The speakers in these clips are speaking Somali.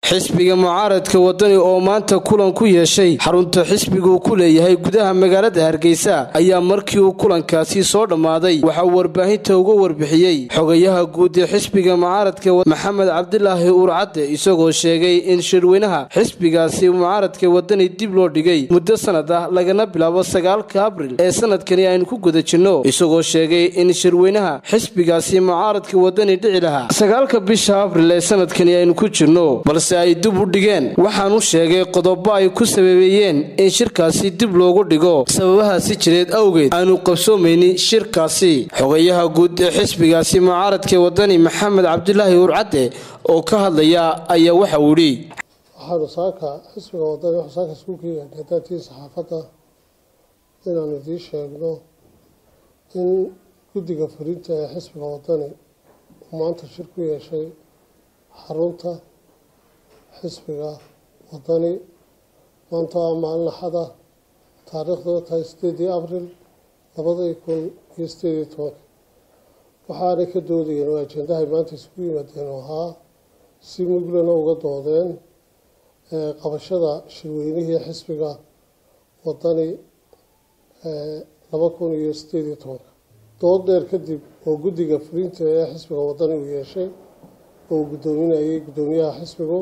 xisbiga mucaaradka wadani oo maanta kulan ku yeeshay xarunta xisbiguu ku leeyahay gudaha magaalada hargeysa ayaa markii uu kulankaasi soo dhammaaday waxaa warbaahinta uga warbixiyey xogayaha guud ee xisbiga mucaaradka maxamed cabdilaahi uurcadde isagoo sheegay in shirweynaha xisbigaasi mucaaradka wadani dib loo dhigay muddo sanad ah lagana bilaabo sagaalka abril ee sanadkani aynu ku guda jirno isagoo sheegay in shirweynaha xisbigaasi mucaaradka wadani dhici lahaa sagaalka bisha abril ee sanadkani aynu ku jirno balse ay dib u dhigeen waxaanu sheegay qodobo ay ku sababeeyeen in shirkaasi dib loogu dhigo sababahaasi jireed awgeed aanu qabsoomaynin shirkaasi xogayaha guud ee xisbigaasi mucaaradka wadani maxamed cabdilaahi uurcadde oo ka hadlaya ayaa waxa uu yidhi waxaanu saaka xisbiga wadani waxuu saaka iskuulka yaadhay hadaatii saxaafadda inaanu idiin sheegno in guddiga fulinta ee xisbiga wadani uu maanta shir ku yeeshay xarunta xisbiga wadani maanta waa maalin axada taariikhdu tahay sideedii abril labadii kun iyo sideed iyo tobanka waxaanay ka doodayeen oo ajendahay maanta isugu yimaadeen oo ahaa si muglana uga doodeen qabashada shirweynihii xisbiga wadani laba kun iyo sideed iyo tobanka dood dheer kadib oo guddiga fulinta ee xisbiga wadani uu yeeshay oo uu guddoominayay guddoomiyaha xisbigu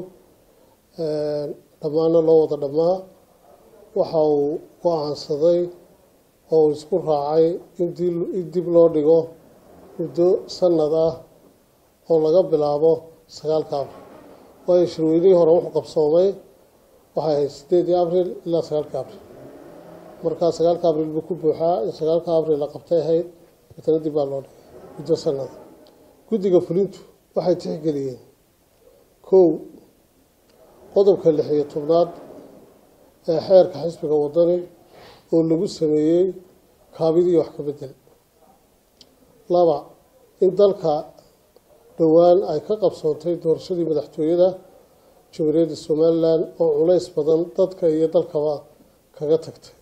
dhammaana loo wada dhammaa waxa uu go-aansaday oo uu isku raacay in dib loo dhigo muddo sanad ah oo laga bilaabo sagaalka abril waayo shirweynihii hore wuxuu qabsoomay waxay ahayd sideedii abril ilaa sagaalka abril markaa sagaalka abril buu ku buuxaa in sagaalka abril la qabtay ahayd matana dib baa loo dhigay muddo sanada guddiga fulintu waxay tixgeliyeen kow qodobka lix iyo tobnaad ee xeerka xisbiga wadani oo lagu sameeyey kaabidii wax ka bedel laba in dalka dhowaan ay ka qabsoontay doorashadii madaxtooyada jamhuuriyadda somalilan oo culays badan dadka iyo dalkaba kaga tagtay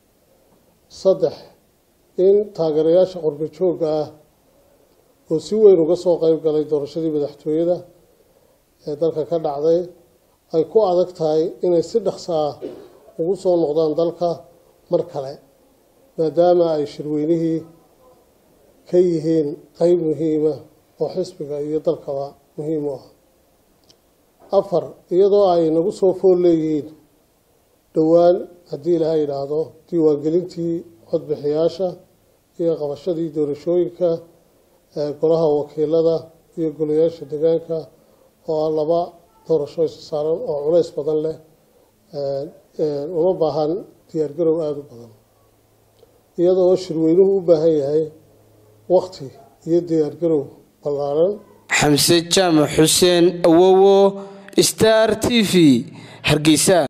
saddex in taageerayaasha qorbo joogga ah oo si weyn uga soo qeyb galay doorashadii madaxtooyada ee dalka ka dhacday ay ku adag tahay inay si dhaqso ah ugu soo noqdaan dalka mar kale maadaama ay shirweynihii ka yihiin qeyb muhiima oo xisbiga iyo dalkaba muhiim u ah afar iyadoo ay nagu soo fool leeyihiin dhowaan haddii ilaha yidhaahdo diiwaangelintii codbixiyaasha iyo qabashadii doorashooyinka golaha wakiilada iyo golayaasha deegaanka oo ah laba doorasho isa saaran oo culays badan leh uma baahan diyaargarow aada u badan iyadoo shirweynuhu u baahan yahay wakti iyo diyaargarow ballaaran xamse jaamac xuseen awowo star t v hargeysa